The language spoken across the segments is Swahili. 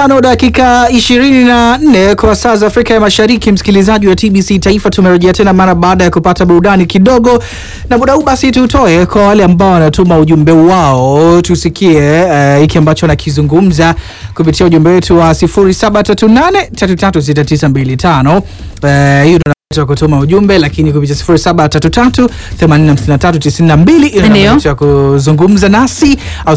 tano dakika ishirini na nne kwa saa za Afrika ya Mashariki. Msikilizaji wa TBC Taifa, tumerejea tena mara baada ya kupata burudani kidogo, na muda huu basi tutoe kwa wale ambao wanatuma ujumbe wao, tusikie uh, hiki ambacho nakizungumza kupitia ujumbe wetu wa 0738336925 uh, hiyo wa kutuma ujumbe lakini kupitia 0733859392 ina Ndio. nafasi ya kuzungumza nasi au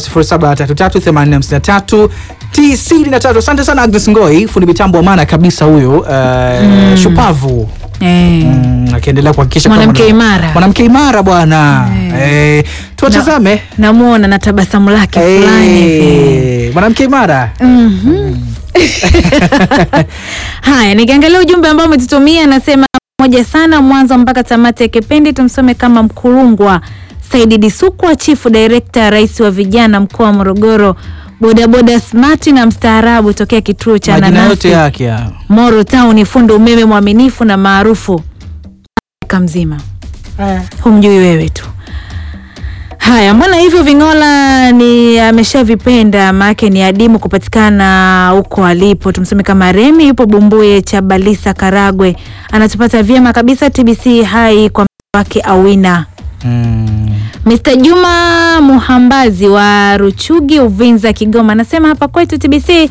0733859393. Asante sana Agnes Ngoi, fundi mitambo wa maana kabisa huyo, uh, shupavu Eh. mm, akiendelea kuhakikisha kwamba Mwanamke mwana- imara. mwanamke imara bwana eh, tuwatazame Namuona na tabasamu lake fulani hivi. Eh, mwanamke imara Mhm. Haya, nikiangalia ujumbe ambao umetutumia anasema moja sana mwanzo mpaka tamati ya kipindi, tumsome kama Mkulungwa Saidi Disukwa, chifu director, rais wa vijana mkoa wa Morogoro, bodaboda smart na mstaarabu tokea kituo cha majina nanasi yote yake hayo. Moro Town, fundi umeme mwaminifu na maarufu Afrika mzima. Humjui wewe tu. Haya, mbona hivyo Ving'ola ni ameshavipenda, maake ni adimu kupatikana huko alipo. Tumseme kama Remi yupo Bumbuye cha Balisa Karagwe, anatupata vyema kabisa. TBC hai kwa mtu wake Awina. Mm. Mr. Juma Muhambazi wa Ruchugi Uvinza Kigoma anasema hapa kwetu TBC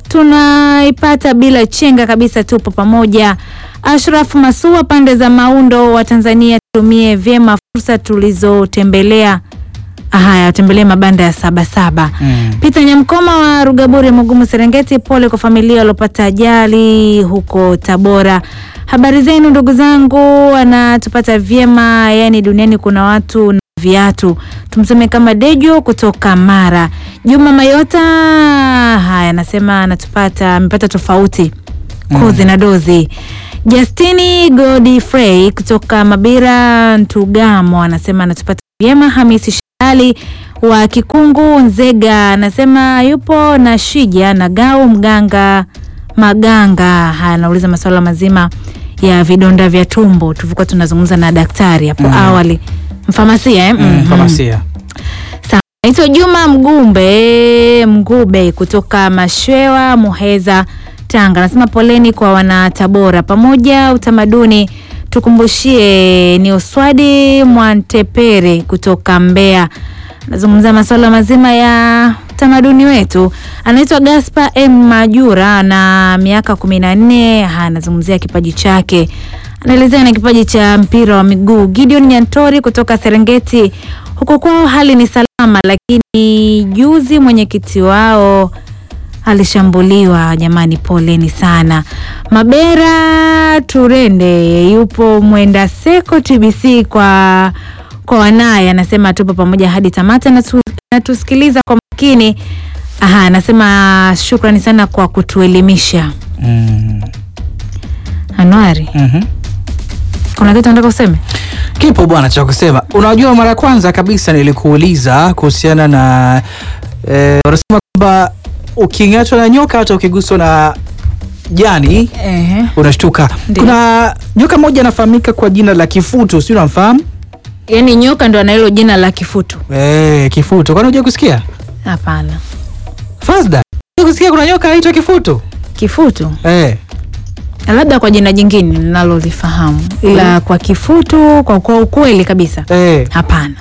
tunaipata bila chenga kabisa, tupo pamoja. Ashraf Masua pande za Maundo wa Tanzania, tutumie vyema fursa tulizotembelea. Haya, tembelee mabanda ya Sabasaba. Mm. Peter Nyamkoma wa Rugaburi Mugumu Serengeti, pole kwa familia waliopata ajali huko Tabora. Habari zenu ndugu zangu, anatupata vyema. Yani duniani kuna watu na viatu. Tumseme kama Dejo kutoka Mara. Juma Mayota, haya anasema anatupata, amepata tofauti kozi na dozi. Justini Godfrey kutoka Mabira Ntugamo anasema anatupata vyema. Hamisi Shali wa Kikungu Nzega anasema yupo na Shija na Gau Mganga Maganga. Haya, anauliza masuala mazima ya vidonda vya tumbo. Tulikuwa tunazungumza na daktari hapo awali, mfamasia eh? Mm, Mhm. famasia. Sawa. Naitwa Juma Mgumbe Mgube kutoka Mashwewa Muheza Tanga. Anasema poleni kwa wana Tabora pamoja utamaduni tukumbushie ni Oswadi Mwantepere kutoka Mbeya. Anazungumza masuala mazima ya utamaduni wetu. Anaitwa Gaspar M Majura na miaka kumi na nne. Anazungumzia kipaji chake anaelezea na kipaji cha mpira wa miguu. Gideon Nyantori kutoka Serengeti, huko kwao hali ni salama, lakini juzi mwenyekiti wao alishambuliwa. Jamani, poleni sana. Mabera Turende yupo mwenda seko TBC kwa kwa wanaye, anasema tupo pamoja hadi tamata, natu- natusikiliza kwa makini. Aha, anasema shukrani sana kwa kutuelimisha. Mm. Anuari, Mhm. kuna kitu nataka useme? Kipo bwana cha kusema. Unajua, mara ya kwanza kabisa nilikuuliza kuhusiana na eh, wanasema kwamba uking'atwa na nyoka hata ukiguswa na jani Ehe. unashtuka. Ndiyo. Kuna nyoka moja anafahamika kwa jina la kifutu, si unamfahamu? Yaani nyoka ndo ana hilo jina la kifutu? Eh, kifutu. Kwani unajua kusikia? Hapana, Fazda. Unajua kusikia kuna nyoka anaitwa kifutu? kifutu Eh. labda kwa jina jingine ninalolifahamu, ila kwa kifutu, kwa, kwa ukweli kabisa Eh. hapana.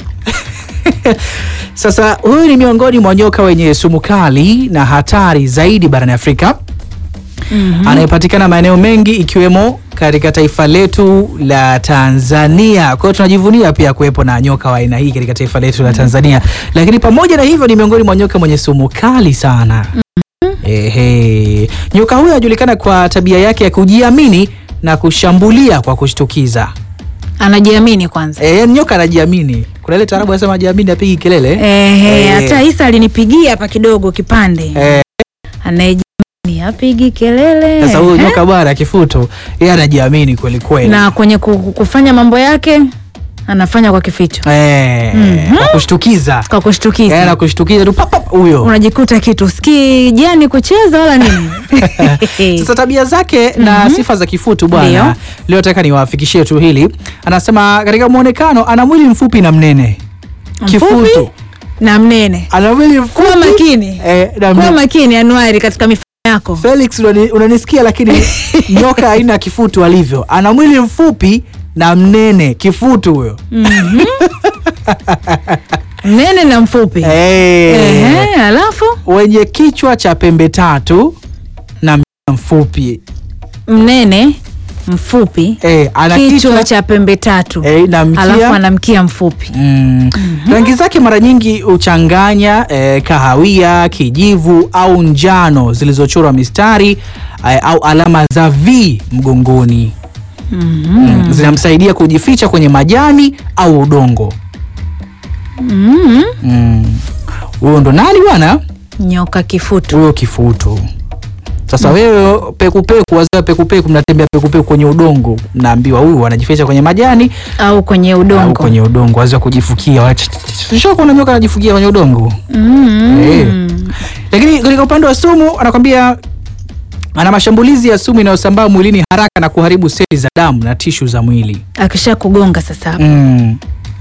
Sasa huyu ni miongoni mwa nyoka wenye sumu kali na hatari zaidi barani Afrika anayepatikana maeneo mengi ikiwemo katika taifa letu la Tanzania. Kwa hiyo tunajivunia pia kuwepo na nyoka wa aina hii katika taifa letu la Tanzania, lakini pamoja na hivyo ni miongoni mwa nyoka mwenye sumu kali sana. Ehe. Nyoka huyu anajulikana kwa tabia yake ya kujiamini na kushambulia kwa kushtukiza. Anajiamini kwanza. E, nyoka anajiamini. Kuna ile taarabu anasema ajiamini apigi kelele. Ehe, Eh. hata Isa alinipigia hapa kidogo kipande. Eh, Anayejiamini apigi kelele. Sasa huyu Ehe. nyoka bwana kifutu, yeye anajiamini kweli kweli. na kwenye ku- kufanya mambo yake anafanya kwa kificho, Eh, kwa kushtukiza. kwa kushtukiza. Yeye anakushtukiza tu pap pap huyo. unajikuta kitu sikii jani kucheza wala nini. Sasa tabia zake na sifa za kifutu bwana, Ndio. leo nataka niwafikishie tu hili. Anasema katika muonekano ana mwili mfupi na mnene. Kifutu Mfupi na mnene. ana mwili mfupi Kuwa makini. eh, na Kuwa mnene. makini Anuari katika mifano yako. yako Felix unani- unanisikia, lakini nyoka aina ya kifutu alivyo, ana mwili mfupi na mnene, kifutu huyo. mnene na mfupi Eh. Ehe, alafu wenye kichwa cha pembe tatu na mkia mfupi mnene mfupi eh, ana kichwa kichwa cha pembe tatu eh, na alafu mkia ana mkia mfupi mm. Rangi zake mara nyingi huchanganya eh, kahawia, kijivu au njano zilizochorwa mistari eh, au alama za V mgongoni. Mm. Zinamsaidia kujificha kwenye majani au udongo. mm. Mm. Huyo ndo nani bwana? nyoka kifutu Huyo kifutu. Sasa wewe pekupeku, wazee wa pekupeku, mnatembea pekupeku kwenye udongo, mnaambiwa huyu anajificha kwenye majani au kwenye au udongo kwenye udongo, wazee wa kujifukia. Sio kuna nyoka anajifukia kwenye udongo. mm. Eh. Lakini katika upande wa sumu anakwambia ana mashambulizi ya sumu inayosambaa mwilini haraka na kuharibu seli za damu na tishu za mwili. akisha kugonga sasa Mm.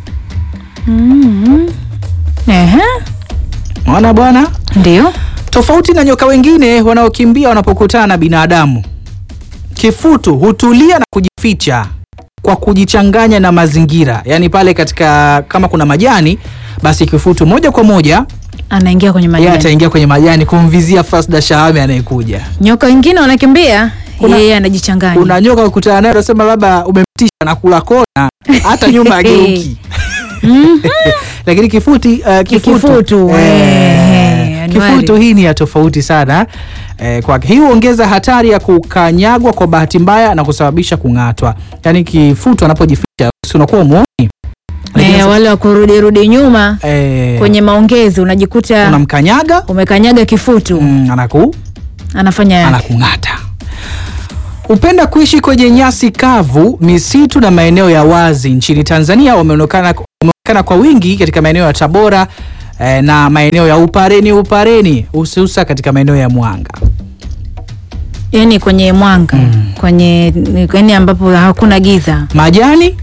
mm. Ehe, Mwana bwana, ndio tofauti na nyoka wengine wanaokimbia wanapokutana na binadamu, kifutu hutulia na kujificha kwa kujichanganya na mazingira. Yaani pale katika kama kuna majani, basi kifutu moja kwa moja anaingia kwenye yeye majani ataingia kwenye majani kumvizia Fasda Shahame anayekuja. nyoka wengine wanakimbia Kuna- yeye anajichanganya Kuna nyoka ukutana naye unasema labda umemtisha na kula kona hata nyuma ageuki. Mhm. Lakini kifuti uh, kifutu, Kifutu, eh, eh, Anuari. kifutu hii ni ya tofauti sana eh, kwa hii huongeza hatari ya kukanyagwa kwa bahati mbaya na kusababisha kung'atwa. Yaani kifutu anapojificha si unakuwa muoni. Lakini Eh, sasa- wale wa kurudi rudi nyuma eh, kwenye maongezi unajikuta unamkanyaga umekanyaga kifutu mm, anaku anafanya yake. anakung'ata. Hupenda kuishi kwenye nyasi kavu, misitu na maeneo ya wazi nchini Tanzania. Wameonekana wameonekana kwa wingi katika maeneo ya Tabora eh, na maeneo ya Upareni Upareni, hususa katika maeneo ya Mwanga. yani kwenye mwanga kwenye yani ambapo hakuna giza Majani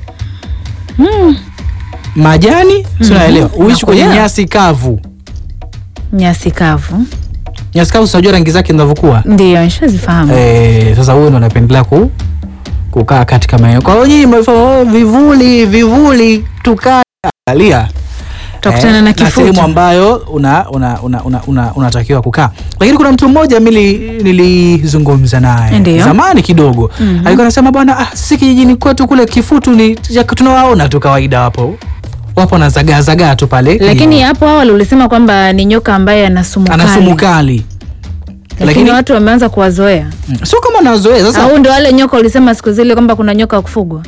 majani, si unaelewa? Uishi kwenye Nakuelewa. nyasi kavu. nyasi kavu Nyasi kavu, unajua rangi zake zinavyokuwa. ndio nishazifahamu Eh, sasa huyo ndo anapendelea ku, kukaa katika maeneo. Kwa hiyo nyinyi mmefanya oh, vivuli vivuli, tukae angalia Tutakutana na kifutu. sehemu ambayo una, una, una, una, una, unatakiwa kukaa. Lakini kuna mtu mmoja mimi nilizungumza naye Ndio. zamani kidogo Mhm. alikuwa anasema bwana, ah, sisi kijijini kwetu kule kifutu ni ya- tunawaona tu kawaida, wapo wapo na zagaa zagaa tu pale, lakini hapo awali ulisema kwamba ni nyoka ambaye ana sumu ana kali. sumu kali, lakini lakini watu wameanza kuwazoea mm, sio kama nazoea sasa au ndio wale nyoka ulisema siku zile kwamba kuna nyoka wa kufugwa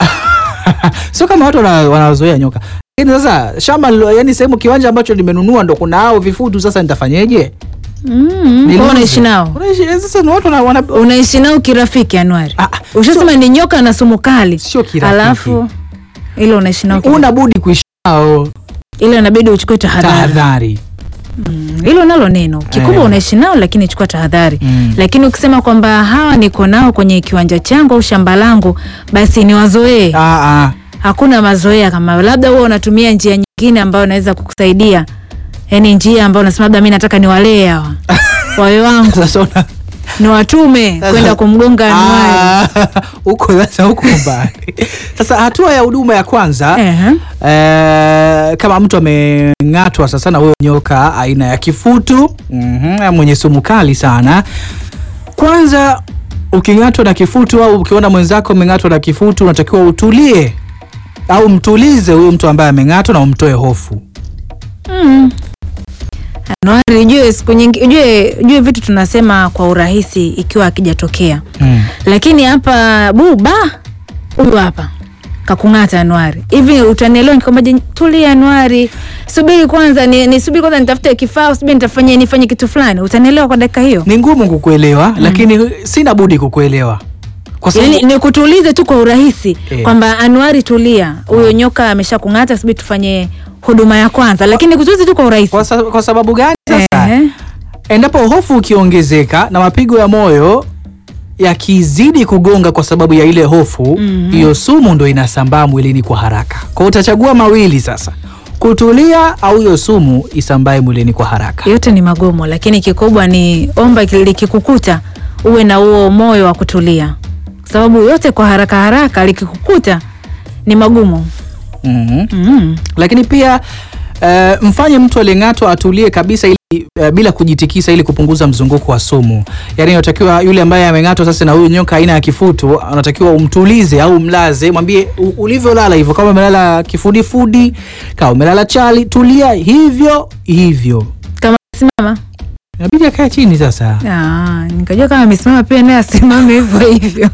sio kama watu wana- wanazoea nyoka lakini sasa shamba lilo- yani sehemu kiwanja ambacho nimenunua ndo kuna hao vifutu sasa nitafanyeje mm, kwa hiyo Niluze. unaishi nao Unaishi- eh, sasa ni watu wana, wana, unaishi nao kirafiki Anuari Ah, ah, ushasema ni nyoka na sumu kali sio kirafiki alafu ile unaishi nao kirafiki. una budi kuishi nao ile inabidi uchukue tahadhari tahadhari hilo nalo neno kikubwa Eh. unaishi nao lakini chukua tahadhari Mm. lakini ukisema kwamba hawa niko nao kwenye kiwanja changu au shamba langu basi ni wazoee Ah, ah. hakuna mazoea kama hayo. labda huwa unatumia njia nyingine ambayo inaweza kukusaidia yaani njia ambayo unasema labda mi nataka niwalee hawa wawe wangu Sasa una- niwatume Sasa- kwenda kumgonga anuari Ah, huko sasa huko mbali sasa hatua ya huduma ya kwanza Ehe. Eh, kama mtu ameng'atwa sasa na huyo nyoka aina ya kifutu mhm, mwenye sumu kali sana, kwanza uking'atwa na kifutu au ukiona mwenzako ameng'atwa na kifutu, unatakiwa utulie au mtulize huyo mtu ambaye ameng'atwa na umtoe hofu. Mm. Anuari, ujue siku nyingi, ujue, ujue vitu tunasema kwa urahisi ikiwa akijatokea, Mm. lakini hapa buba huyu hapa kakung'ata Anuari, hivi utanielewa nikwambaje? Tulia Anuari, subiri kwanza, ni, ni subiri kwanza nitafute kifaa, subiri nitafanya nifanye kitu fulani, utanielewa kwa dakika hiyo? Ni ngumu kukuelewa lakini sina budi kukuelewa kwa sababu Yani ni kutulize tu kwa urahisi Eh. kwamba Anuari, tulia, huyo nyoka amesha kung'ata, subiri tufanye huduma ya kwanza, lakini kutulize tu kwa urahisi. kwa, sa, kwa sababu gani sasa? Ehe. Endapo hofu ukiongezeka na mapigo ya moyo yakizidi kugonga kwa sababu ya ile hofu Mhm. hiyo sumu ndo inasambaa mwilini kwa haraka. Kwa hiyo utachagua mawili sasa, kutulia au hiyo sumu isambae mwilini kwa haraka. yote ni magumu, lakini kikubwa ni omba likikukuta uwe na huo moyo wa kutulia, kwa sababu yote kwa haraka haraka likikukuta ni magumu. Mhm. Mm. Lakini pia eh, mfanye mtu aliyeng'atwa atulie kabisa ili eh, bila kujitikisa ili kupunguza mzunguko wa sumu. Yaani inatakiwa yule ambaye ameng'atwa sasa na huyu nyoka aina ya kifutu anatakiwa umtulize au umlaze, mwambie "U- ulivyolala hivyo, kama umelala kifudifudi, kama umelala chali, tulia hivyo hivyo. Kama simama Inabidi akae chini sasa. Ah, nikajua kama amesimama pia naye asimame hivyo hivyo.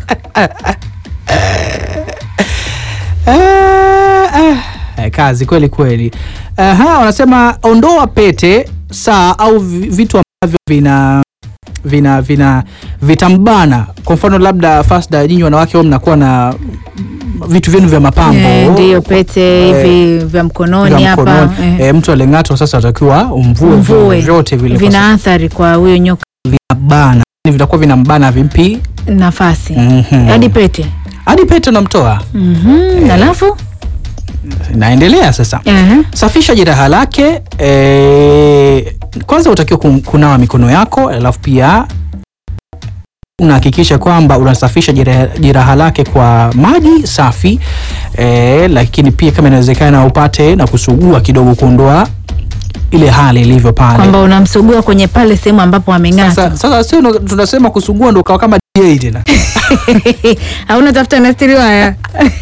Ah, ah. Eh, kazi kweli kweli. Aha, wanasema ondoa pete, saa au vi- vitu ambavyo vina vina vina vitambana. Kwa mfano labda Fasda, nyinyi wanawake wao mnakuwa na vitu vyenu vya mapambo Eh, Ndiyo pete Eh, hivi vya mkononi vya hapa mkononi. eh. Eh, mtu aling'atwa sasa atakiwa umvue Mvue. vyote vile kwa vina athari kwa huyo nyoka sababu vinabana. Yaani vitakuwa vinambana vimpi nafasi Mhm. hadi pete. hadi pete unamtoa. Mhm, Alafu Naendelea sasa. Ehe. Safisha jeraha lake. E, kwanza utakiwa kun- kunawa mikono yako, alafu pia unahakikisha kwamba unasafisha jeraha, jeraha lake kwa maji safi e, lakini pia kama inawezekana upate na kusugua kidogo kuondoa ile hali ilivyo pale. kwamba unamsugua kwenye pale sehemu ambapo ameng'ata Sasa, sasa sio ndo- tunasema kusugua ndo ukawa kama DJ tena. hauna tafuta na stiri waya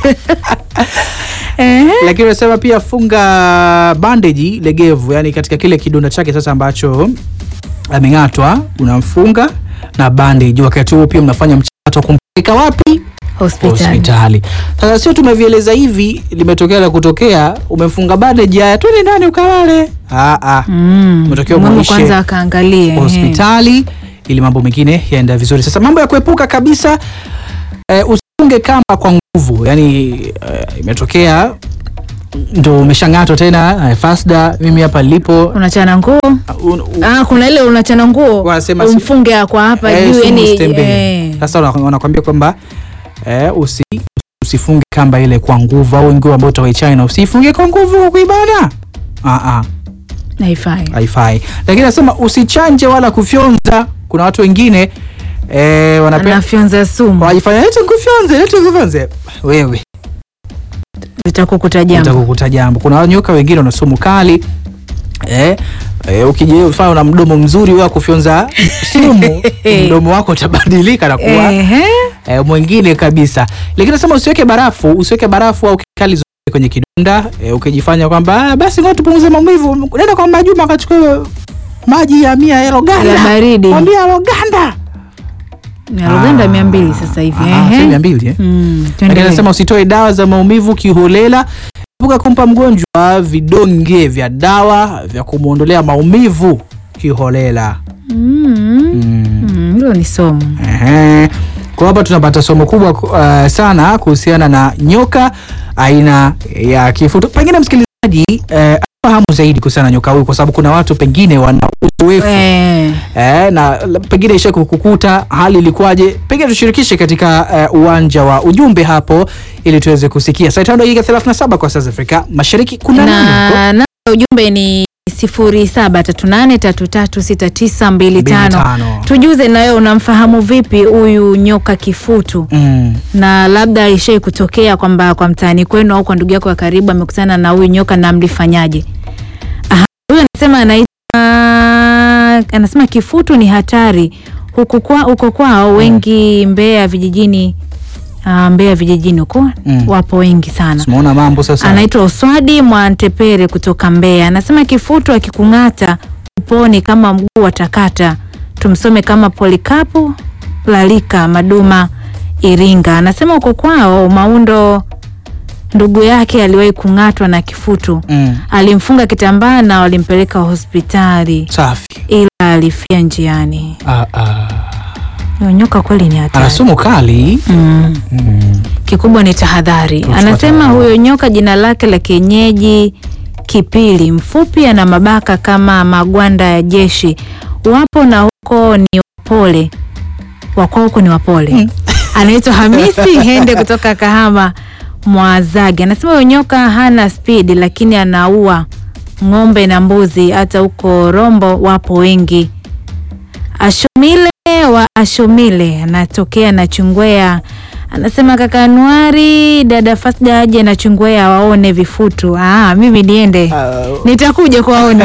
Ehe. lakini unasema pia funga bandeji legevu, yani katika kile kidonda chake sasa ambacho ameng'atwa, unamfunga na bandage. Wakati huo pia mnafanya mchakato wa kumpeleka wapi? hospitali Hospitali. Sasa sio tumevieleza hivi, limetokea la kutokea, umefunga bandage, haya twende ndani ukalale. Ah, ah. Mm. Unatakiwa Muhimu muishe kwanza akaangalie ehe. hospitali ili mambo mengine yaenda vizuri. Sasa mambo ya kuepuka kabisa, eh, usifunge kamba kwa nguvu, yani eh, imetokea ndo umeshang'atwa tena eh, Fasda, mimi hapa nilipo unachana nguo un- u- ah, kuna ile unachana nguo Wanasema si- umfunge kwa hapa eh, juu sumu yani usitembee. eh. Sasa wana- wanakwambia kwamba eh, usi, usifunge kamba ile kwa nguvu, au nguo ambayo utawai China usifunge kwa nguvu kwa kuibana. Ah, ah. haifai haifai lakini nasema usichanje wala kufyonza kuna watu wengine eh, wanapenda anafyonza sumu wajifanya lete nkufyonze lete nkufyonze wewe zitakukuta jambo utakukuta jambo kuna nyoka wengine wana sumu kali eh, eh, ukijifanya una mdomo mzuri wa kufyonza sumu mdomo wako utabadilika na kuwa Ehe. eh, mwingine kabisa lakini nasema usiweke barafu usiweke barafu au kemikali zote kwenye kidonda eh, ukijifanya kwamba "Ah, basi ngoja tupunguze maumivu nenda kwa Majuma akachukua maji ya mia ya ya Roganda baridi mwambia Roganda ya Uganda Ah. mia mbili sasa hivi Ah, ehe. sio mia mbili eh? Mm, Lakini tuendelee. anasema usitoe dawa za maumivu kiholela. Epuka kumpa mgonjwa vidonge vya dawa vya kumwondolea maumivu kiholela. Mm, Mm. mm, hilo ni somo Ehe. Kwa hapa tunapata somo kubwa uh, sana kuhusiana na nyoka aina ya kifutu. Pengine msikilizaji uh, fahamu zaidi kuhusiana na nyoka huyu, kwa sababu kuna watu pengine wana uzoefu Eh, Eh, na la- pengine isha kukukuta hali ilikuwaje, pengine tushirikishe katika eh, uwanja wa ujumbe hapo ili tuweze kusikia. Saa tano dakika 37 kwa saa za Afrika Mashariki. Kuna nani huko? na na ujumbe ni sifuri saba tatu nane tatu tatu sita tisa mbili Mbili tano tano. tujuze nawe unamfahamu vipi huyu nyoka kifutu Mm. na labda ishai kutokea kwamba kwa mtaani kwenu au kwa ndugu yako wa karibu amekutana na huyu nyoka na mlifanyaje Aha, huyu anasema anaitwa anasema kifutu ni hatari huku kwa, huko kwao wengi Mbeya vijijini uh, Mbeya vijijini huko Mm. wapo wengi sana Tumeona mambo sasa. anaitwa Oswadi Mwantepere kutoka Mbeya. Anasema kifutu akikung'ata uponi kama mguu watakata. Tumsome kama Polikapu Lalika Maduma Iringa. Anasema uko kwao Maundo, ndugu yake aliwahi kung'atwa na kifutu, Mm. alimfunga kitambaa na walimpeleka hospitali, Safi. ila alifia njiani. Ah, ah. Huyo nyoka kweli ni Ana hatari. sumu kali. Mm. Mm. Kikubwa ni tahadhari. Kuchukua Anasema tahadhari. huyo nyoka jina lake la kienyeji Kipili, mfupi, ana mabaka kama magwanda ya jeshi. Wapo na huko ni wapole, wako huko ni wapole. Anaitwa Hamisi Hende kutoka Kahama. Mwazage anasema huyo nyoka hana spidi, lakini anaua ng'ombe na mbuzi. Hata huko Rombo wapo wengi. Ashomile wa Ashomile anatokea na Chungwea anasema kaka Anuari, dada Fasda aje na Chungwea waone vifutu. Ah, mimi niende Uh, nitakuja kuwaona.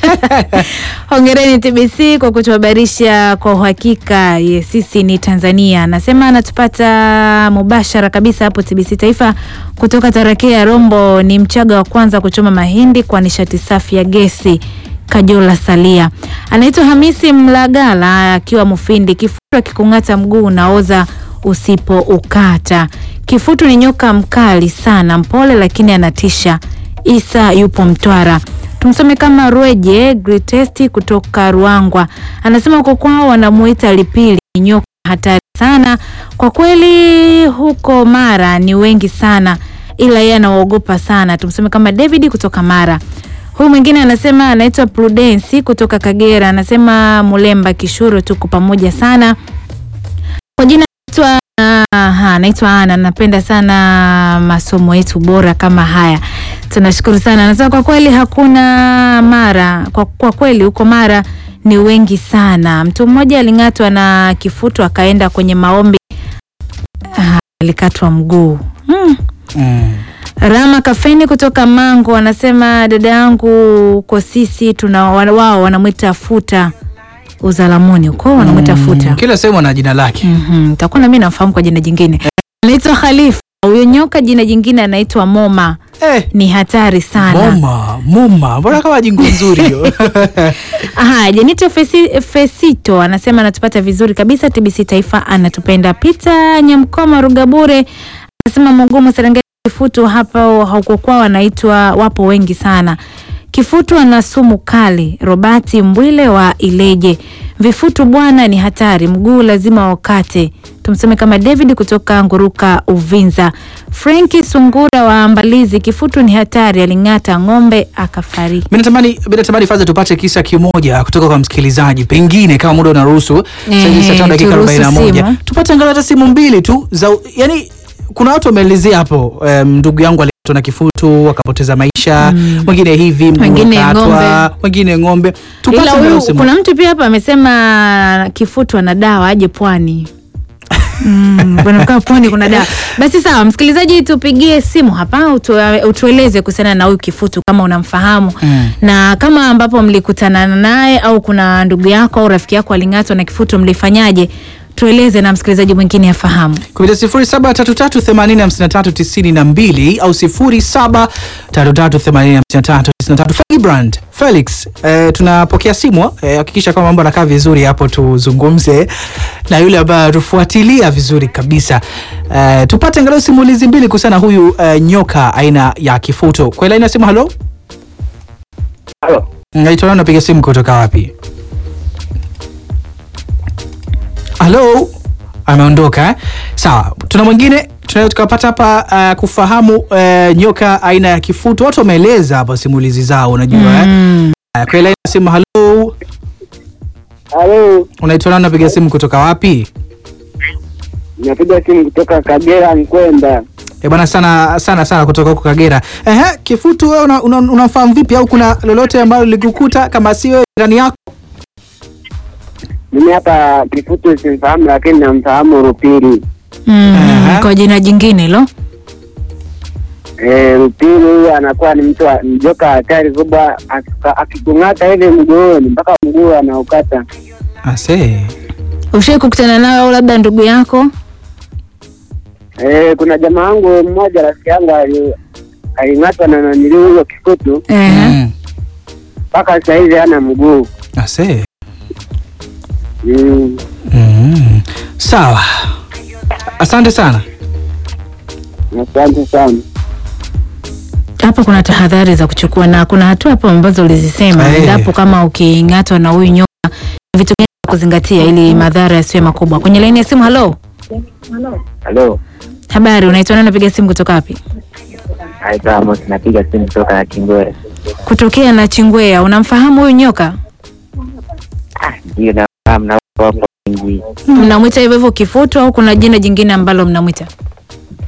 Hongereni TBC kwa kutuhabarisha kwa uhakika. Yes, sisi ni Tanzania. Anasema anatupata mubashara kabisa hapo TBC Taifa kutoka Tarakea Rombo. Ni Mchaga wa kwanza kuchoma mahindi kwa nishati safi ya gesi. Kajola Salia anaitwa Hamisi Mlagala akiwa Mufindi. Kifutu akikung'ata mguu unaoza usipo ukata. Kifutu ni nyoka mkali sana, mpole lakini anatisha. Isa yupo Mtwara. Tumsome kama Rweje Greatest kutoka Ruangwa, anasema huko kwao wanamuita Lipili, ni nyoka hatari sana kwa kweli. Huko Mara ni wengi sana, ila yeye anawaogopa sana. Tumsome kama David kutoka Mara. Huyu mwingine anasema anaitwa Prudence kutoka Kagera, anasema Mulemba Kishuro, tuko pamoja sana. Kwa jina naitwa aha, naitwa Ana, napenda sana masomo yetu bora kama haya, tunashukuru sana. Anasema kwa kweli hakuna Mara, kwa, kwa kweli huko Mara ni wengi sana. Mtu mmoja aling'atwa na kifutu akaenda kwenye maombi, ah, alikatwa mguu hmm. mm. Rama Kafeni kutoka Mango anasema dada yangu kwa sisi tuna wao wanamwita futa uzalamuni huko wanamwita futa. Kila sehemu ana jina lake. Mhm, takuwa na mimi namfahamu kwa jina jingine. Anaitwa Khalifa. Huyo nyoka jina jingine anaitwa Moma. Eh, Ni hatari sana. moma moma, mbona kama jingo nzuri hiyo? Aha, Jenito Fesi, Fesito anasema anatupata vizuri kabisa. TBC Taifa anatupenda. Peter Nyamkoma Rugabure anasema Mugumu Serengeti kifutu hapa huko kwao wanaitwa wapo wengi sana. Kifutu ana sumu kali. Robati Mbwile wa Ileje. Vifutu bwana ni hatari, mguu lazima wakate. Tumseme kama David kutoka Nguruka Uvinza. Frenki Sungura wa Mbalizi, kifutu ni hatari, aling'ata ng'ombe akafariki. Mimi natamani mimi natamani Faza tupate kisa kimoja kutoka kwa msikilizaji, pengine kama muda unaruhusu. Sasa hivi saa Eh, tano dakika turuhusu 41. simu. Tupate angalau hata simu mbili tu za yani kuna watu wameelezea hapo em, ndugu yangu alikatwa na kifutu akapoteza maisha, mwingine hivi mguu Wengine ukatwa, ng'ombe. wengine ng'ombe. Tupate Ila angalau huyu simu. kuna mtu pia hapa amesema kifutu ana dawa aje pwani. Mm, bwana kaa pwani kuna dawa. Basi sawa, msikilizaji, tupigie simu hapa utu, utueleze kuhusiana na huyu kifutu kama unamfahamu Mm. na kama ambapo mlikutana naye au kuna ndugu yako au rafiki yako aling'atwa na kifutu mlifanyaje? Tueleze na msikilizaji mwingine afahamu. kupitia sifuri saba tatu tatu themanini hamsini na tatu tisini na mbili au sifuri saba tatu tatu themanini hamsini na tatu tisini na tatu Felibrand Felix, eh, tunapokea simu eh, hakikisha kwamba mambo anakaa vizuri hapo, tuzungumze na yule ambaye atufuatilia vizuri kabisa eh, tupate angalau simulizi mbili kuhusiana na huyu eh, nyoka aina ya kifuto. Kwa laini ya simu, halo, Halo. naitwa nani, napiga simu kutoka wapi? Halo, ameondoka eh? Sawa, tuna mwingine tunaweza tukapata hapa uh, kufahamu uh, nyoka aina ya kifutu. Watu wameeleza hapa simulizi zao, unajua eh? Mm. Uh, kwa ile simu, halo, Halo, unaitwa nani, napiga simu kutoka wapi? napiga simu kutoka Kagera Nkwenda. Eh bwana, sana sana sana kutoka huko Kagera. Ehe, kifutu wewe una, una, unafahamu vipi au kuna lolote ambalo likukuta kama si wewe jirani yako? Mimi hapa kifutu simfahamu, lakini namfahamu Rupili. Mm. Aha. Kwa jina jingine lo. Eh, Rupili huyu anakuwa ni mtu wa- mjoka hatari kubwa, akika- akikung'ata hivi mguuni mpaka mguu anaukata. Ase. Ushai kukutana nawe au labda ndugu yako? Eh, kuna jamaa wangu mmoja, rafiki yangu ali- aling'atwa na nanili huyo kifutu Ehe. Mm. mpaka sasa hivi hana mguu. Ase. Mm. Mm. Sawa. Asante sana. Asante sana. Hapa kuna tahadhari za kuchukua na kuna hatua hapo ambazo ulizisema Eh. endapo kama uking'atwa na huyu nyoka ni vitu gani vya kuzingatia ili madhara yasiwe makubwa. Kwenye laini ya simu, halo, Halo, habari, unaitwa nani? Napiga simu kutoka wapi? naitwa Amos, napiga simu kutoka Kingore. Kutokea na Chingwea. Unamfahamu huyu nyoka? Ndio nafahamu na wapo wengi. Mnamwita hivyo hivyo kifutu au kuna jina jingine ambalo mnamwita?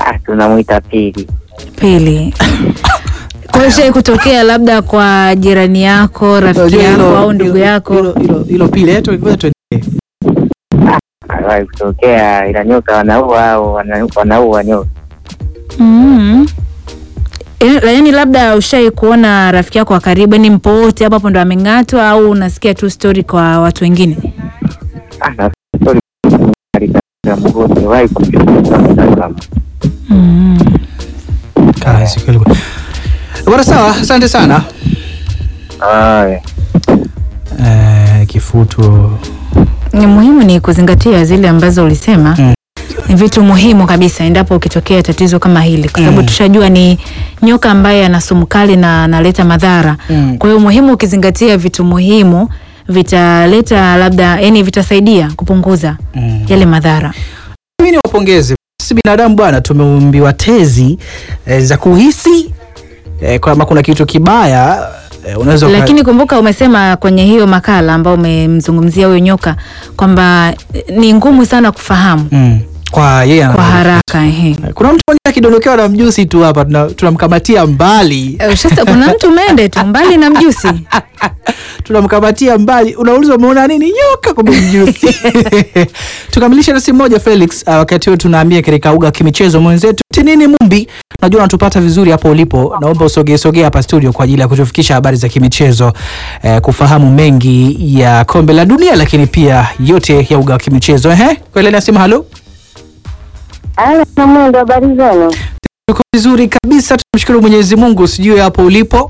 Ah, tunamwita Pili. Pili. Kwa hiyo shai kutokea labda kwa jirani yako, rafiki Unajua yako hilo- au ndugu hilo- yako? hilo- hilo- hilo pili eh, tu- ngoja tuendelee. Aliwahi kutokea, ila nyoka wanaua au wana- wanaua nyoka. Mm. Eh, Yaani labda ushai kuona rafiki yako wa karibu, ni mpo wote hapo hapo ndo ameng'atwa au unasikia tu story kwa watu wengine? Ah, na story katika mgodi aliwahi kumchukua mtazamo. Mm. Kazi kweli kweli. Bwana sawa, asante sana. Haya. Eh, kifutu Ni muhimu ni kuzingatia zile ambazo ulisema Mm. ni vitu muhimu kabisa endapo ukitokea tatizo kama hili, kwa sababu Mm. tushajua ni nyoka ambaye ana sumu kali na analeta madhara. Mm. Kwa hiyo muhimu ukizingatia vitu muhimu vitaleta labda, yani vitasaidia kupunguza Mm. yale madhara. Mimi niwapongeze sisi binadamu bwana, tumeumbiwa tezi eh, za kuhisi eh, kama kuna kitu kibaya eh, unaweza uka- Lakini kumbuka umesema kwenye hiyo makala ambao umemzungumzia huyo nyoka kwamba eh, ni ngumu sana kufahamu mm. kwa yeye kwa ana- haraka. Ehe. kuna mtu mmoja akidondokewa na mjusi tu hapa tuna- tunamkamatia mbali Eh, Sasa kuna mtu mende tu mbali na mjusi. tunamkamatia mbali, unauliza umeona nini? Nyoka, kumbe mjusi. Tukamilishe na simu moja Felix. Uh, wakati huo tunahamia katika uga wa kimichezo mwenzetu Tinini Mumbi, najua unatupata vizuri hapo ulipo. Naomba usogee sogee hapa studio kwa ajili ya kutufikisha habari za kimichezo eh, kufahamu mengi ya kombe la dunia, lakini pia yote ya uga wa kimichezo. Ehe, kweli nasema halo, Haya, na mwendo, habari zenu? tuko vizuri kabisa, tunamshukuru Mwenyezi Mungu. Sijui hapo ulipo.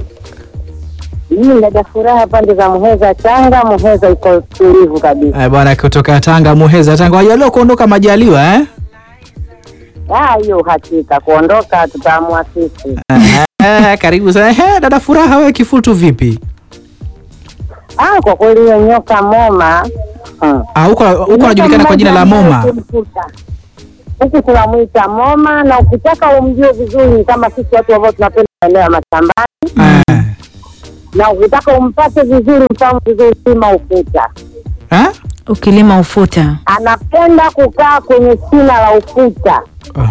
Hii dada furaha pande za Muheza Tanga. Muheza iko tulivu kabisa. Eh, bwana kutoka Tanga, Muheza Tanga, wajaliwa kuondoka majaliwa eh? Ah, hiyo hakika kuondoka tutaamua sisi. Eh, karibu sana. Ehe, dada Furaha, wewe kifutu vipi? Ah, kwa kweli hiyo nyoka Moma hmm. Ah, huko huko anajulikana kwa jina la Moma. Huku tunamwita Moma, na ukitaka umjue vizuri ni kama sisi watu ambao tunapenda maeneo ya mashambani, Eh. na ukitaka umpate vizuri, mfahamu vizuri, sima ukuta. Eh? Ukilima ufuta. Anapenda kukaa kwenye shina la ukuta.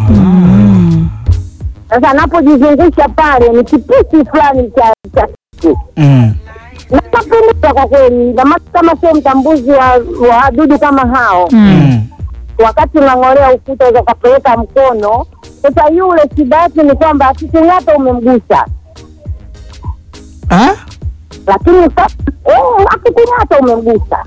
Sasa anapojizungusha pale ni kipisi fulani cha cha kitu Mm. nakapendeza kwa kweli, na maana kama sio mtambuzi wa wa wadudu kama hao Mm. Mm. wakati unang'olea ukuta unaweza ukapeleka mkono. Sasa yule shida yake ni kwamba akikung'ata umemgusa, Eh? lakini ka- eh, akikung'ata umemgusa,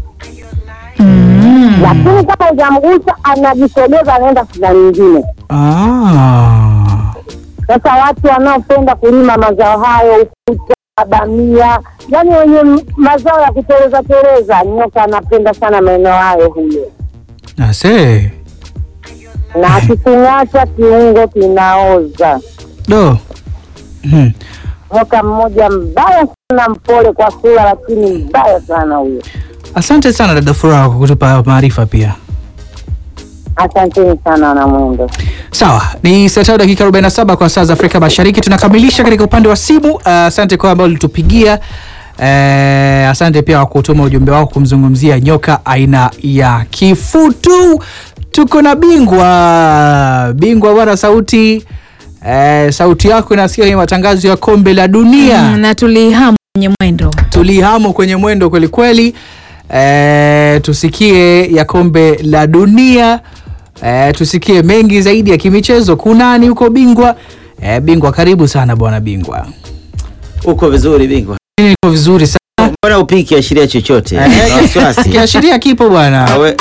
Mm. lakini kama hujamgusa anajisogeza, anaenda shida nyingine. Ah. Sasa watu wanaopenda kulima mazao hayo, ukuta, bamia, yaani wenye m- mazao ya kuteleza teleza, nyoka anapenda sana maeneo hayo huyo, Ase. na akikung'ata kiungo kinaoza. Do. Mm. Nyoka mmoja mbaya sana, mpole kwa sura, lakini mbaya sana huyo. Asante sana dada Furaha kwa kutupa maarifa pia. Asanteni sana wanamwendo. Sawa, ni saa tano dakika 47 kwa saa za Afrika Mashariki. Tunakamilisha katika upande wa simu. Uh, asante kwa ambao ulitupigia. Uh, asante pia kwa kutuma ujumbe wako kumzungumzia nyoka aina ya kifutu. Tuko na bingwa bingwa bwana, sauti uh, sauti yako inasikia kwenye matangazo ya kombe la dunia Mm, na tulihamu kwenye mwendo. tulihamo kwenye mwendo kweli kweli. E, tusikie ya kombe la dunia e, tusikie mengi zaidi ya kimichezo. Kunani huko bingwa? E, bingwa karibu sana bwana bingwa. Uko vizuri bingwa? Mimi niko vizuri sana. Mbona upiki ashiria chochote? Eh, Na wasiwasi. Kiashiria kipo bwana. Awe.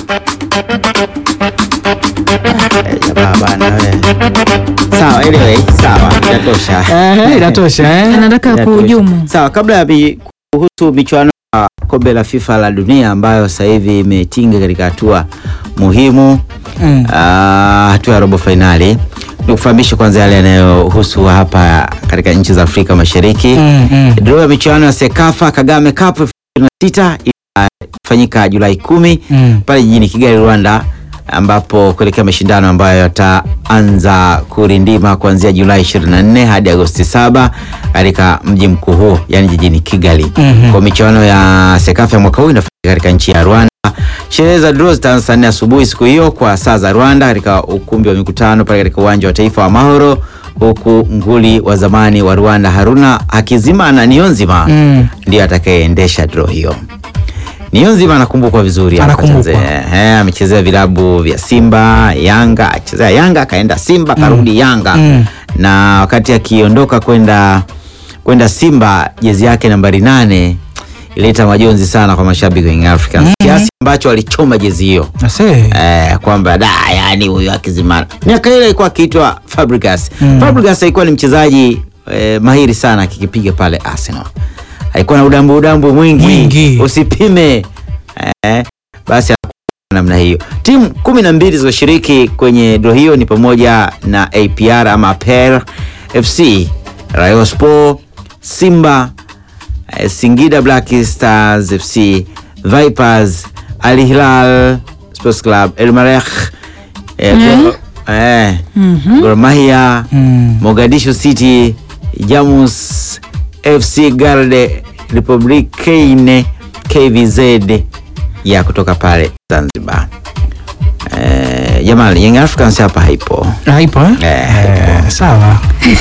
Eh, jamaa bana we. Sawa, anyway, sawa, inatosha. Eh, inatosha eh? Anataka Inatosha. kuhujumu. Sawa, kabla ya mi- kuhusu michuano ya kombe la FIFA la dunia ambayo sasa hivi imetinga katika hatua muhimu Mm. Ah, hatua ya robo fainali, nikufahamisha kwanza yale yanayohusu hapa katika nchi za Afrika Mashariki. Mm, mm. Draw ya michuano ya Sekafa Kagame Cup 2026 itafanyika Julai kumi Mm. pale jijini Kigali, Rwanda, ambapo kuelekea mashindano ambayo yataanza kurindima kuanzia Julai 24 hadi Agosti 7 katika mji mkuu huu, yani jijini Kigali. Mhm. Kwa michuano ya Sekafa ya mwaka huu inafanyika katika nchi ya Rwanda Sherehe za draw zitaanza saa nne asubuhi siku hiyo kwa saa za Rwanda katika ukumbi wa mikutano pale katika uwanja wa taifa wa Mahoro, huku nguli wa zamani wa Rwanda Haruna Hakizimana Niyonzima Mm. ndiye atakayeendesha draw hiyo. Niyonzima anakumbukwa vizuri hapa Anakumbukwa. Tanzania. Eh, amechezea vilabu vya Simba, Yanga, achezea Yanga akaenda Simba karudi Yanga Mm. na wakati akiondoka kwenda kwenda Simba jezi yake nambari nane ilileta majonzi sana kwa mashabiki wa Young Africans kiasi ambacho walichoma jezi hiyo Ase. eh, kwamba da yani huyu Hakizimana miaka ile alikuwa akiitwa Fabregas. Mm. Fabregas alikuwa ni mchezaji eh, mahiri sana akikipiga pale Arsenal, alikuwa na udambu udambu mwingi, Mwingi. usipime eh, basi namna hiyo. Timu kumi na mbili zilizoshiriki kwenye draw hiyo ni pamoja na APR ama Per FC, Rayon Sport, Simba, eh, Singida Black Stars FC, Vipers, Al Hilal Sports Club, El Merreikh, eh, Gor- eh, Gor Mahia, Mm. Mogadishu City, Jamus FC Garde Republicaine KVZ ya kutoka pale Zanzibar. Eh, jamani Young Africans hapa haipo. Haipo eh? Eh, Eh, sawa.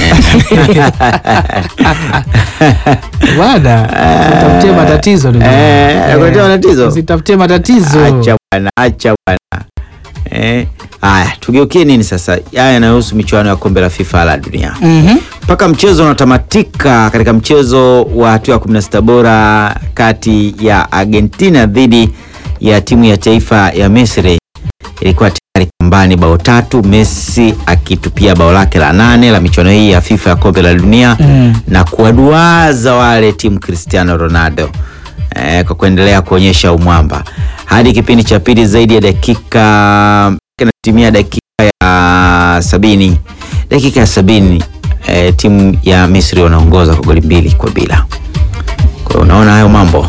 Bwana, usitafutie matatizo ndugu. Eh, Eh, nakuletea matatizo? Usitafutie matatizo. Acha bwana, acha bwana. Eh, haya tugeukie nini sasa? Haya yanayohusu michuano ya kombe la FIFA la dunia. Mhm. mpaka mchezo unatamatika katika mchezo wa hatua ya 16 bora kati ya Argentina dhidi ya timu ya taifa ya Misri ilikuwa tayari kambani bao tatu, Messi akitupia bao lake la nane la michuano hii ya FIFA ya kombe la dunia Mm. na kuwaduaza wale timu Cristiano Ronaldo eh, kwa kuendelea kuonyesha umwamba hadi kipindi cha pili zaidi ya dakika kinatimia dakika ya sabini dakika ya sabini eh, timu ya Misri wanaongoza kwa goli mbili kwa bila. Kwa hiyo unaona hayo mambo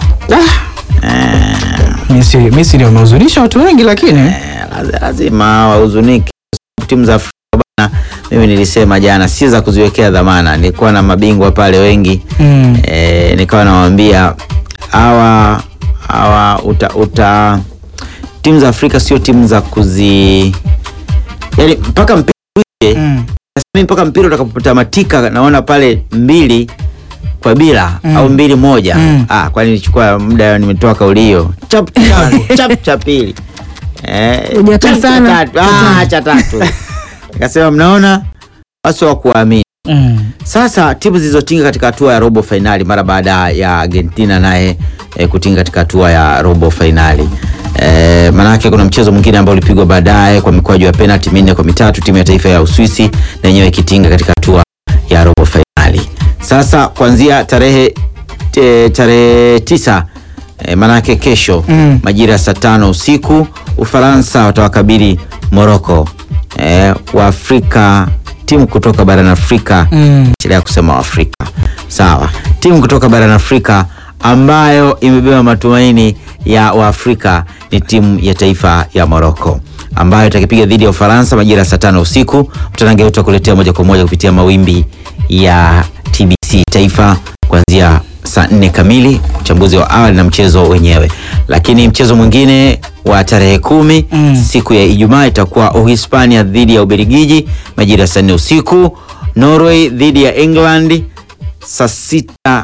Misri Misri wamehuzunisha watu wengi lakini eh, laz- lazima wahuzunike. Timu za Afrika bana, mimi nilisema jana si za kuziwekea dhamana. Nilikuwa na mabingwa pale wengi mm. e, nikawa nawaambia hawa hawa uta, uta timu za Afrika sio timu za kuzi yani mpaka mpira uishe, Mm. mimi mpaka mpira utakapotamatika naona pale mbili kwa bila Mm. au mbili moja Mm. ah, kwani nilichukua muda nimetoa kauli hiyo chap cha- chap cha pili eh, Hujakaa chap cha sana. tatu. Ah, cha tatu nikasema mnaona wasi wa kuamini Mm. sasa timu zilizotinga katika hatua ya robo fainali mara baada ya Argentina naye e, kutinga katika hatua ya robo fainali e, maanake kuna mchezo mwingine ambao ulipigwa baadaye kwa mikwaju ya penalti minne kwa mitatu, timu ya taifa ya Uswisi na yenyewe ikitinga katika hatua ya robo fainali. Sasa kuanzia tarehe te, tarehe tisa e, maanake kesho Mm. majira ya saa tano usiku Ufaransa watawakabili Morocco e, Waafrika timu kutoka barani Afrika Mm. endelea kusema Waafrika sawa. Timu kutoka barani Afrika ambayo imebeba matumaini ya Waafrika ni timu ya taifa ya Morocco ambayo itakipiga dhidi ya Ufaransa majira ya saa tano usiku. Mtanange utakuletea moja kwa moja kupitia mawimbi ya TBC Taifa kuanzia saa nne kamili, uchambuzi wa awali na mchezo wenyewe. Lakini mchezo mwingine wa tarehe kumi Mm. siku ya Ijumaa itakuwa Uhispania dhidi ya Ubelgiji majira ya saa nne usiku. Norway dhidi ya England saa sita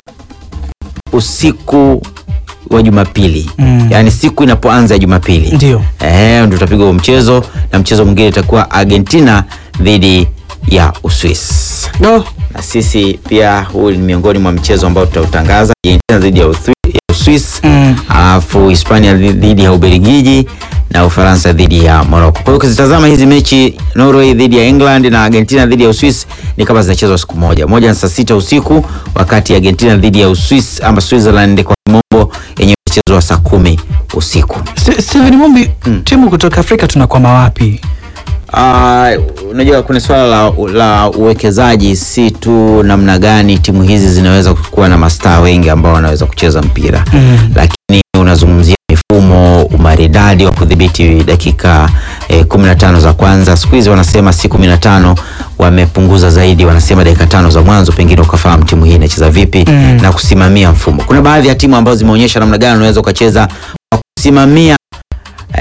usiku wa Jumapili Mm. yaani siku inapoanza ya Jumapili Ndio. eh, ndio utapigwa huo mchezo, na mchezo mwingine itakuwa Argentina dhidi ya Uswisi No. na sisi pia huu ni miongoni mwa mchezo ambao tutautangaza Argentina dhidi ya Uthwi- ya Uswisi Mm. alafu Hispania dhi- dhidi ya Ubelgiji na Ufaransa dhidi ya Morocco. Kwa hiyo ukizitazama hizi mechi Norway dhidi ya England na Argentina dhidi ya Uswisi ni kama zinachezwa siku moja. Moja ni saa sita usiku wakati Argentina dhidi ya Uswisi ama Switzerland kwa kimombo yenyewe inachezwa saa kumi usiku. Ste- Steven Mumbi, timu kutoka Afrika tunakwama wapi? Ah, unajua kuna swala la, la uwekezaji, si tu namna gani timu hizi zinaweza kuwa na mastaa wengi ambao wanaweza kucheza mpira Mm. lakini unazungumzia mifumo, umaridadi wa kudhibiti dakika eh, 15 za kwanza. Siku hizi wanasema si 15, wamepunguza zaidi, wanasema dakika tano za mwanzo, pengine ukafahamu timu hii inacheza vipi Mm. na kusimamia mfumo. Kuna baadhi ya timu ambazo zimeonyesha namna gani unaweza ukacheza kwa kusimamia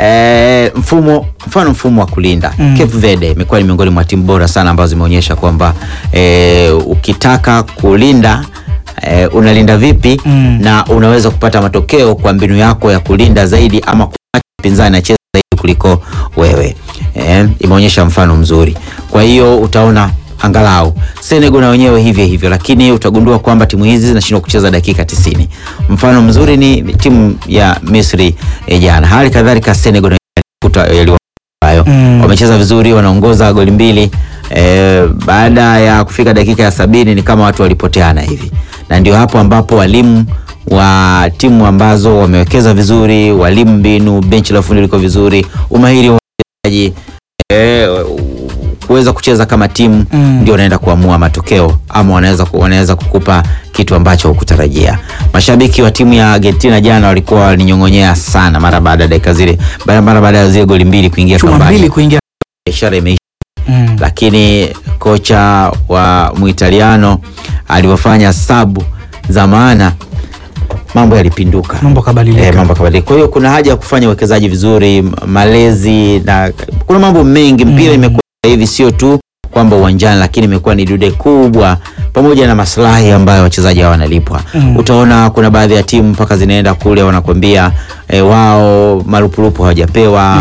eh, mfumo mfano mfumo wa kulinda Mm. Cape Verde imekuwa ni miongoni mwa timu bora sana ambazo zimeonyesha kwamba eh, ukitaka kulinda eh, unalinda vipi Mm. na unaweza kupata matokeo kwa mbinu yako ya kulinda zaidi ama kumwacha mpinzani acheze zaidi kuliko wewe eh, imeonyesha mfano mzuri kwa hiyo utaona angalau Senegal na wenyewe hivyo hivyo, lakini utagundua kwamba timu hizi zinashindwa kucheza dakika 90. Mfano mzuri ni timu ya Misri eh, jana. Hali kadhalika Senegal na yalikuta yaliwa hayo Mm. wamecheza vizuri, wanaongoza goli mbili eh, baada ya kufika dakika ya sabini ni kama watu walipoteana hivi, na ndio hapo ambapo walimu wa timu ambazo wamewekeza vizuri, walimu mbinu, benchi la ufundi liko vizuri, umahiri wa wachezaji eh, kuweza kucheza kama timu Mm. ndio wanaenda kuamua matokeo ama wanaweza ku- wanaweza kukupa kitu ambacho hukutarajia. Mashabiki wa timu ya Argentina jana walikuwa walinyong'onyea sana mara baada ya dakika zile mara mara baada ya zile goli mbili kuingia chuma mbili kambani, kuingia ishara imeisha mm. lakini kocha wa Muitaliano alivyofanya sabu za maana mambo yalipinduka. mambo kabadilika Eh, mambo kabadilika. Kwa hiyo kuna haja ya kufanya uwekezaji vizuri, m- malezi na kuna mambo mengi. Mpira Mm. imekuwa hivi sio tu kwamba uwanjani, lakini imekuwa ni dude kubwa pamoja na maslahi ambayo wachezaji hao wanalipwa. Mm. Utaona kuna baadhi ya timu mpaka zinaenda kule wanakwambia eh, wao marupurupu hawajapewa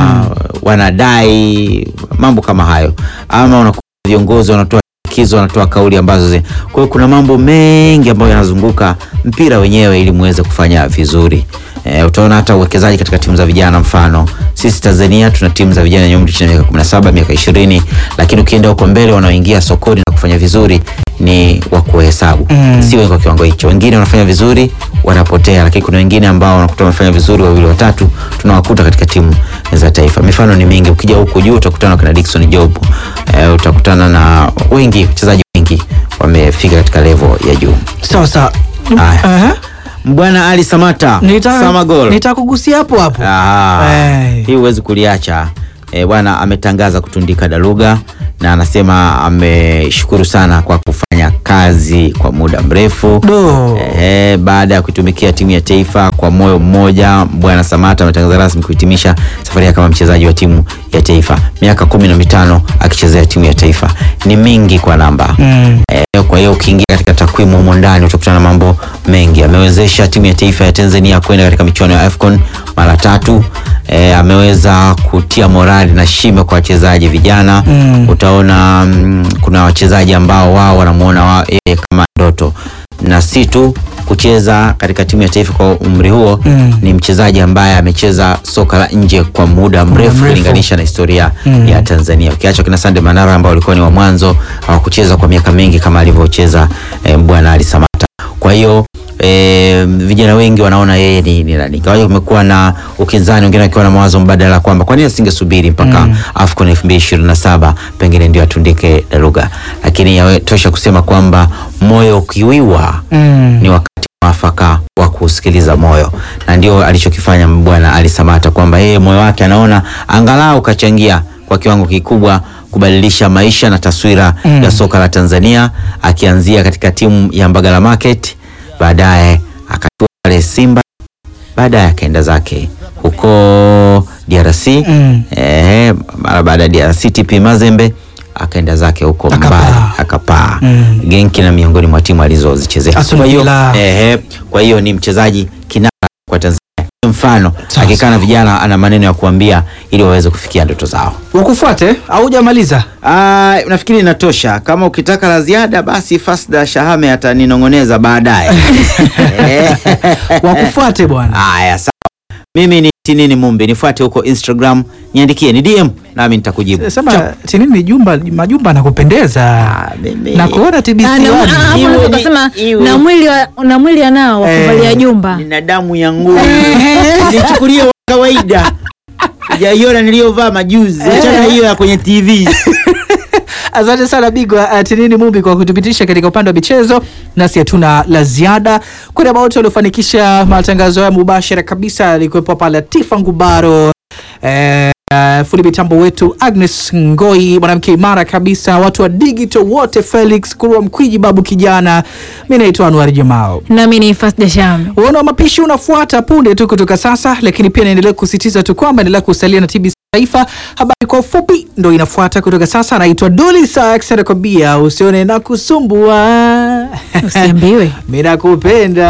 wanadai mambo kama hayo, ama unakuwa viongozi wanatoa kizo wanatoa kauli ambazo zi. Kwa hiyo kuna mambo mengi ambayo yanazunguka mpira wenyewe ili muweze kufanya vizuri. E, utaona hata uwekezaji katika timu za vijana. Mfano sisi Tanzania tuna timu za vijana wenye umri chini ya miaka 17, miaka 20, lakini ukienda huko mbele wanaoingia sokoni na kufanya vizuri ni wa kuhesabu Mm. si wengi kwa kiwango hicho. Wengine wanafanya vizuri wanapotea, lakini kuna wengine ambao wanakuta wamefanya vizuri wawili watatu, tunawakuta katika timu za taifa. Mifano ni mingi, ukija huku juu utakutana na Dickson Job e, utakutana na wengi, wachezaji wengi wamefika katika level ya juu. sawa sawa Haya. Aha. Bwana Ali Samata Samagol. nitakugusia hapo hapo Ah, Eh. hii huwezi kuliacha e, bwana ametangaza kutundika daruga na anasema ameshukuru sana kwa kufanya kazi kwa muda mrefu do e, baada ya kuitumikia timu ya taifa kwa moyo mmoja. Bwana Samata ametangaza rasmi kuhitimisha safari yake kama mchezaji wa timu ya taifa, miaka kumi na mitano akichezea timu ya taifa ni mingi kwa namba mm. Eh, kwa hiyo ukiingia katika takwimu humo ndani utakutana na mambo mengi. Amewezesha timu ya taifa ya Tanzania kwenda katika michuano ya AFCON mara tatu. Eh, ameweza kutia morali na shime kwa wachezaji vijana Mm. utaona mm, kuna wachezaji ambao wao wanamuona wa, yeye kama ndoto na si tu kucheza katika timu ya taifa kwa umri huo Mm. ni mchezaji ambaye amecheza soka la nje kwa muda mrefu mrefu. kulinganisha na historia Mm. ya Tanzania ukiacha kina Sande Manara ambao walikuwa ni wa mwanzo hawakucheza kwa miaka mingi kama alivyocheza eh, bwana Ali Samata. Kwa hiyo eh, vijana wengi wanaona yeye ni, ni nani. Kwa hiyo kumekuwa na ukinzani, wengine wakiwa na mawazo mbadala kwamba kwa nini asingesubiri mpaka Mm. AFCON 2027 pengine ndio atundike daruga, lakini yatosha kusema kwamba moyo ukiwiwa Mm. ni wakati mwafaka wa kusikiliza moyo, na ndio alichokifanya bwana Ali Samata, kwamba yeye moyo wake anaona angalau kachangia kwa kiwango kikubwa kubadilisha maisha na taswira Mm. ya soka la Tanzania, akianzia katika timu ya Mbagala Market, baadaye akatua pale Simba, baadaye akaenda zake huko DRC Mm. eh, mara baada ya DRC TP Mazembe akaenda zake huko Akapaa. mbali akapaa Mm. Genki na miongoni mwa timu alizozichezea. Aston Kwa hiyo Villa. ehe, kwa hiyo ni mchezaji kinara kwa Tanzania. Mfano Sawa, akikaa na sawa. vijana ana maneno ya kuambia ili waweze kufikia ndoto zao. wakufuate au hujamaliza Ah, nafikiri inatosha. Kama ukitaka la ziada basi Fasda Shahame ataninong'oneza baadaye. Eh. wakufuate bwana Haya, sawa. Mimi ni Tinini Mumbi, nifuate huko Instagram, niandikie ni DM nami nitakujibu. sema Chap. tinini jumba majumba anakupendeza Ah, mimi- na kuona TBC Ah, na- One. ah, hapo Iwe unaweza ni- ukasema iwe- na mwili wa- na mwili anao wa Eh. kuvalia jumba nina damu ya nguvu nichukulie wa kawaida jaiona niliyovaa majuzi achana hiyo ya kwenye tv Asante sana Bigwa uh, Tinini Mumbi kwa kutupitisha katika upande wa michezo, nasi hatuna la ziada. Kwa niaba wote waliofanikisha matangazo haya mubashara kabisa, alikuwepo hapa Latifa Ngubaro eh, uh, fundi mitambo wetu Agnes Ngoi, mwanamke imara kabisa, watu wa digital wote, Felix Kurwa Mkwiji, babu kijana. Mi naitwa Anwar Jamao. Nami ni Fasda Sham. Uona wa mapishi unafuata punde tu kutoka sasa, lakini pia naendelea kusisitiza tu kwamba endelea kusalia na TBC Taifa. Habari kwa ufupi ndo inafuata kutoka sasa. Naitwa Doli Sax, anakwambia usione na kusumbua Usiambiwe. mi nakupenda